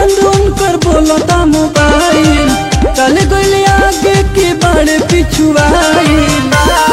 बंद उनकर बोलता मोबाइल चल गइल आगे के बड़े पिछुआइल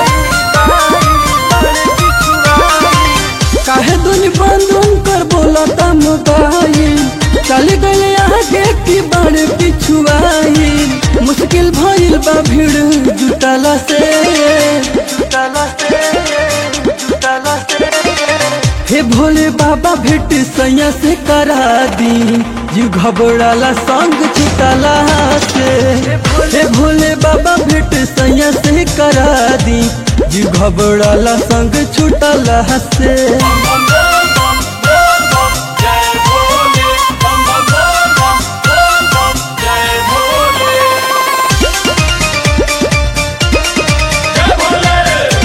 काहे दुनी बंद उनकर बोलता मोबाइल चल गइल आगे के बड़े पिछुआइल मुश्किल भइल बा भीड़ जुटला से जुटला से जुटला से हे भोले बाबा भेट सैया से करा दी जीव घबराला संग छुटला से हे भोले बाबा भेट सैया से करा दी जीव घबराला संग छुटला से जय भोले बम बम बम बम जय भोले जय भोले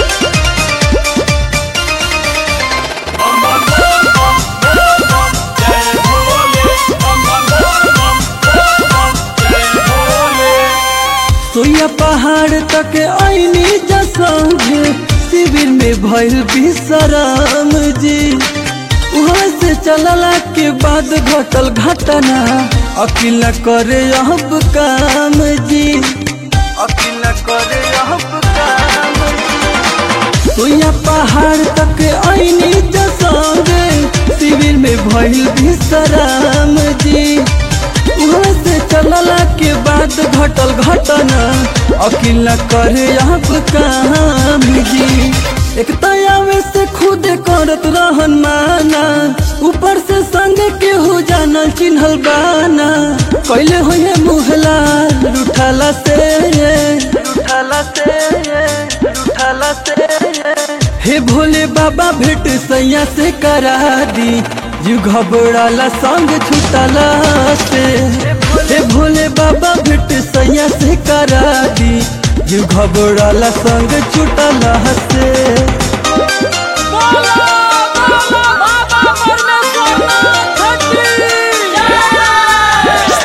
बम बम बम जय भोले बम बम बम जय भोले सोया पहाड़ तक आईनी जसंग शिविर में भइल विश्राम जी वहाँ से चलला के बाद घटल घटना अकिल न करे अब काम जी अकिल न करे अब काम जी सोया पहाड़ तक आईनी जसंग शिविर में भइल विश्राम जी वहाँ से चलला के बाद घटल घटना अकिल न करे अब काम जी एक तयावे से खुद करत रहन माना ऊपर से संग के हो जाना चिन्हल बाना कैले होए मुहला लुठाला से लुठाला से लुठाला से हे भोले बाबा भेट सैया से करा दी जीव घबराला संग छुटला से हे भोले बाबा भेट सैया से करा दी जीव घबराला संग छुटला से बोलो बोलो बाबा परमेश्वरनाथ की जय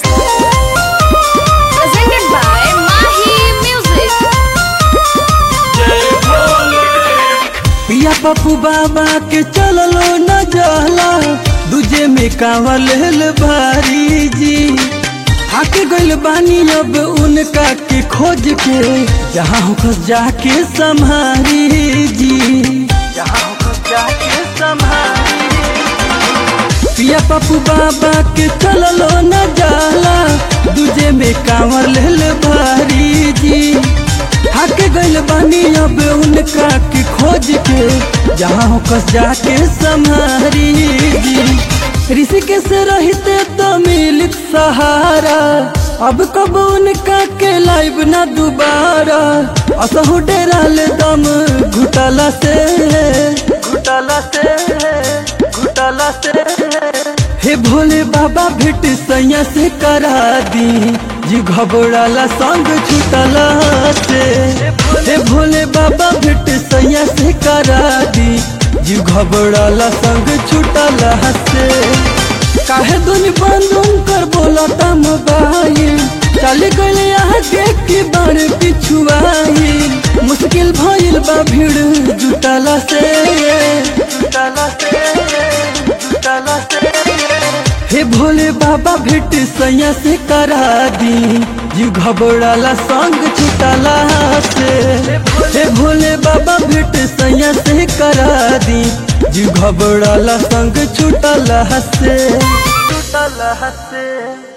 presented by Mahi Music. जय भोले पिया पप्पू बाबा के चललो न जाला दूजे में कांवर लेल भारी जी आके गइल बानी अब उनका के खोज के जहाँ होकर जाके संभारी जी जहाँ होकर जाके संभारी पिया पप्पू बाबा के चललो न जाला दूजे में कांवर लेल भारी जी हाके गइल बानी अब उनका के खोज के जहाँ हो कस जाके संहारी जी ऋषिकेश से रहते तो मिलित सहारा अब कब उनका के लाइव ना दोबारा असहु डेराल दम घुटला से घुटला से घुटला से हे भोले बाबा भेट सैया से करा दी जी घबराला संग छुटला से हे भोले बाबा भेट सैया से करा दी जी घबराला संग छुटला से काहे दुनी बंद कर बोलता मोबाइल चल गइल आगे के बार पिछुआइल मुश्किल भइल बा भीड़ जुटला से जुटला से जुटला से हे भोले बाबा भेट सैया से करा दी जीव घबराला संग छुटला से हे भोले बाबा भेट सैया से करा दी जीव घबराला संग छुटला से छुटला से